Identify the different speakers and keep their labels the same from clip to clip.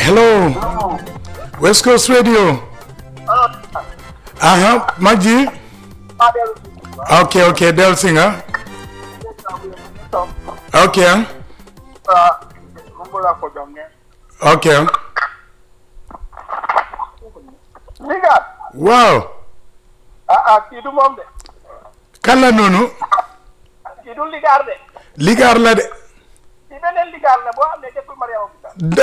Speaker 1: hello West Coast Radio aha Maji ok ok del si nga ok ok
Speaker 2: ligaar
Speaker 1: waaw
Speaker 2: ah ah kii du moom de
Speaker 1: kan la noonu
Speaker 2: kii du ligaar de
Speaker 1: ligaar la de
Speaker 2: kii beneen ligaar la boo xam ne jëkkul Mariama Bouta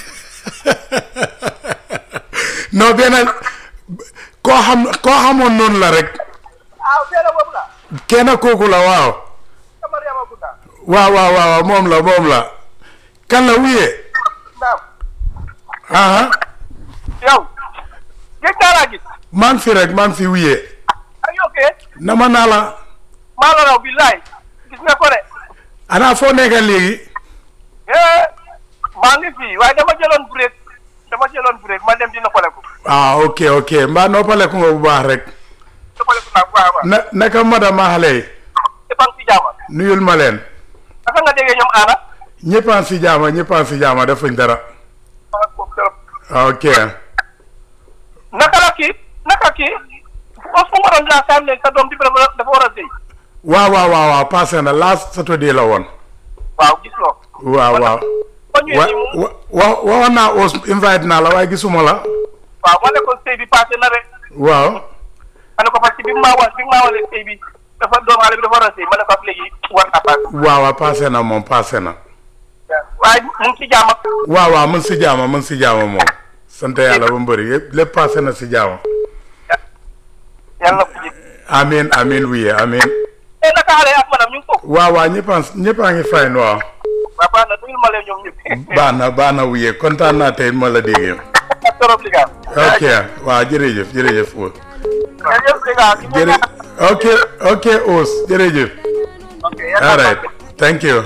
Speaker 1: non benn koo xam koo xamoon noonu la rek
Speaker 2: ah beneen boobu la
Speaker 1: kenn kooku la waaw
Speaker 2: ka Mariama Bouta
Speaker 1: waaw waaw waaw moom la moom la kan la wuyee
Speaker 2: naam
Speaker 1: aha
Speaker 2: yow gis naa laa gis
Speaker 1: maa ngi fi rek maa ngi fi wuyee
Speaker 2: ak yokkee
Speaker 1: nama naa la
Speaker 2: maa la raw billaay gis nga ko de
Speaker 1: ana foo nekka léegi
Speaker 2: eh maa ngi fii waaye dama jëloon break dama jëloon break ma dem di noppaleku
Speaker 1: ah ok ok mbaa noppaleku nga bu baax rek
Speaker 2: noppaleku naa bu baax a baax
Speaker 1: na naka madama xale yi
Speaker 2: te fan si jaama
Speaker 1: nuyul ma leen
Speaker 2: naka nga déggee ñoom aana
Speaker 1: ñëppaan si jaama ñëppaan si jaama defuñ dara
Speaker 2: ah boobu trop
Speaker 1: ok
Speaker 2: naka la kii naka kii os fu nga doon laa saam ne sa doom di dafa dafa war a sëy
Speaker 1: waaw waaw waaw waaw passé na last Saturday la woon
Speaker 2: waaw gis loo
Speaker 1: waaw waaw
Speaker 2: ba ñëwee
Speaker 1: wa
Speaker 2: nii mu
Speaker 1: wa wa waxoon naa os invite naa la waaye gisuma la
Speaker 2: waaw ma ne ko sëy bi passé na rek
Speaker 1: waaw
Speaker 2: ma ne ko parce que bi mu maa wa bi mu maa walee sëy bi dafa doom xale bi dafa war a sëy ma ne ko ab léegi war na passé
Speaker 1: waaw waaw passé na moom passé na
Speaker 2: waaye mu ngi ci jàmm ak
Speaker 1: waaw waaw mën si jaama mën si jaama moom sant yàlla ba mbëri yëpp lépp passé na si jaama
Speaker 2: yàlla na ko ji
Speaker 1: amin amin wuye amin
Speaker 2: eh naka xale ak madame ñu ngi foofu
Speaker 1: waaw waaw ñëppaan ñëppaa ngi fayn waaw
Speaker 2: waaw baax na nuyul ma leen ñoom ñëpp
Speaker 1: baax na baax na wuye kontaan naa tey ma la déggee
Speaker 2: torop li nga
Speaker 1: ok waaw jërëjëf jërëjëf o
Speaker 2: jërëjëf li nga
Speaker 1: jërë ok ok os jërëjëf
Speaker 2: ok
Speaker 1: all right thank you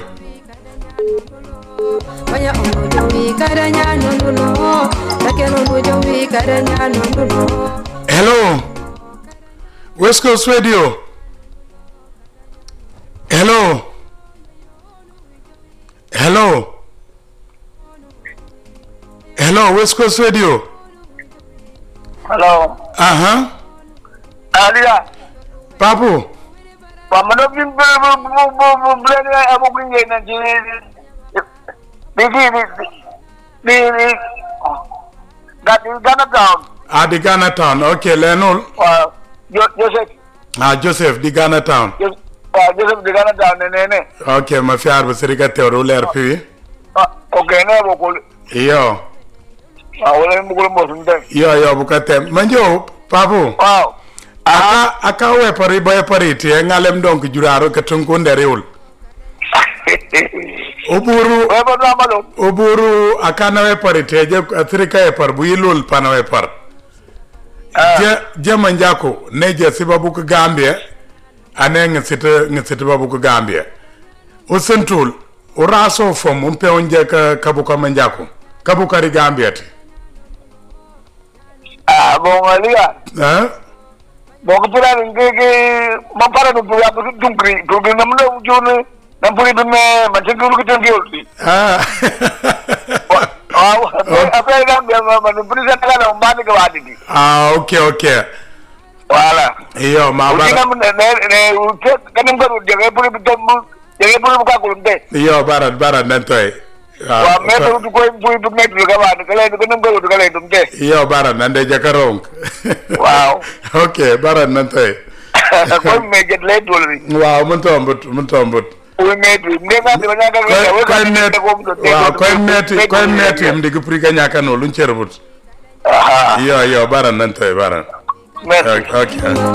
Speaker 3: Oya omojo wi kadanya nonduno Take omojo wi kadanya nonduno
Speaker 1: hello West Coast Radio hello hello hello West Coast Radio
Speaker 2: hello
Speaker 1: aha
Speaker 2: aliya
Speaker 1: papu
Speaker 2: waaw man bi bu bu bu bu bu bu leen amaguñ ngeen na ci di di di di di ga di Ghana Town
Speaker 1: ah di Ghana Town ok leenul
Speaker 2: waaw Jo Joseph
Speaker 1: ah Joseph di Ghana Town
Speaker 2: Jo- waaw Joseph di Ghana Town ne ne ne
Speaker 1: ok ma fiar ba sirika tewru leer piwi
Speaker 2: ah ok ne bokul
Speaker 1: iyo
Speaker 2: waaw wala mbugul mo sun dem
Speaker 1: iyo iyo buka tem manjo papu
Speaker 2: waaw
Speaker 1: aka aka wepari ba wepari tie ngalem donk juraro ka tunkunde riul oburu
Speaker 2: we ba do amalo
Speaker 1: oburu akana wepari tie je sirika wepar bu yilul pana wepar je je manjako ne je sibabu ka gambia ane ngisita ngisita babu ka gambia o sentul o raso fom un pe onje ka kabuka manjako kabuka ri gambia ti
Speaker 2: ah bon aliya
Speaker 1: eh
Speaker 2: bon ko pura ni ke ke ma para no pura ko dum kri ko ke nam no jone nam puri bi me ma tin ko ko tan ke
Speaker 1: ah
Speaker 2: waaw après nga be ma ma no puri sa kala no ma ni ko wadi di
Speaker 1: ah ok ok
Speaker 2: voilà
Speaker 1: iyo ma
Speaker 2: uji
Speaker 1: bara
Speaker 2: nam ne ne ne ke kanam ko de ke puri bi dum de ke puri ka ko de
Speaker 1: iyo bara bara nantoy
Speaker 2: wa me to du ko puri bi me du ka wadi kala du kanam ko du kala dum de
Speaker 1: iyo bara nande jakarong
Speaker 2: waaw
Speaker 1: ok bara nantoy
Speaker 2: ko me jet le dolri
Speaker 1: waaw mun tombut mun tombut
Speaker 2: uy me du ne ma de ma ga
Speaker 1: koy koy net waaw koy neti koy neti im digi pri ka nyaka no lun cherbut
Speaker 2: aha
Speaker 1: iyo iyo bara nantoy bara
Speaker 2: merci
Speaker 1: ok ok